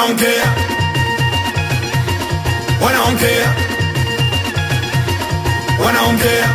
wanaongea wanaongea wanaongea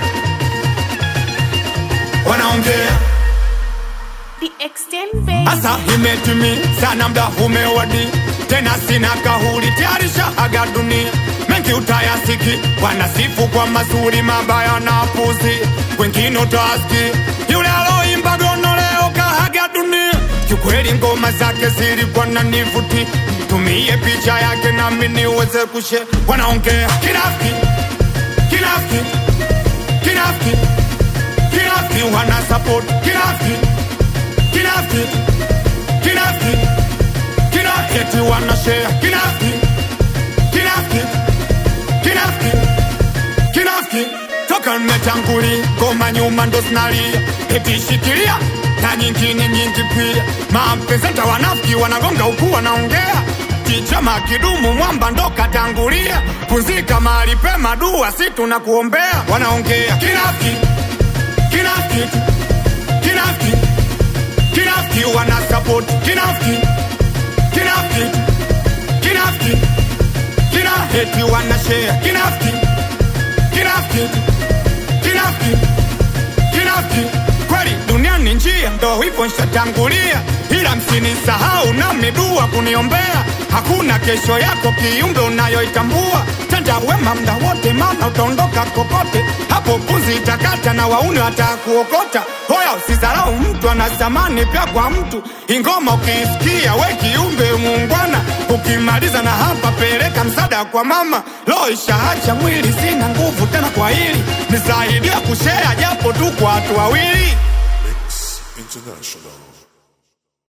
wanaongea The extent baby. Asa imetimi sana mda umewadi tena sina kahuri tayarisha aga dunia mengi utayasiki wanasifu kwa mazuri mabaya na puzi wengine utaski yule aloimba gono leo kahaga dunia kiukweli ngoma zake zilikuwa na nivuti tumie picha yake nami niweze kushe wanaongea kinafiki kinafiki kinafiki kinafiki wana support kinafiki kinafiki kinafiki kinafiki wana share kinafiki kinafiki kinafiki kinafiki toka mmetanguli ngoma nyuma ndo zinalia eti shikilia na nyingine nyingi pia mapresenta wanafiki wanagonga huku wanaongea kichama kidumu mwamba ndo katangulia punzika mahali pema dua si tunakuombea wanaongea kinafiki kinafiki kinafiki kinafiki wana support kinafiki kinafiki kinafiki kinafiki wana share kinafiki kinafiki kinafiki kinafiki kweli dunia ni njia ndo hivyo nshatangulia ila msinisahau na midua kuniombea hakuna kesho yako kiumbe unayoitambua tenda wema mda wote maana utaondoka kokote hapo punzi itakata na wauni watakuokota hoya usizarau mtu ana thamani pia kwa mtu ingoma ukiisikia we kiumbe muungwana ukimaliza na hapa peleka msaada kwa mama lo ishaacha mwili sina nguvu tena kwa hili nisaidia kushea japo tu kwa watu wawili International.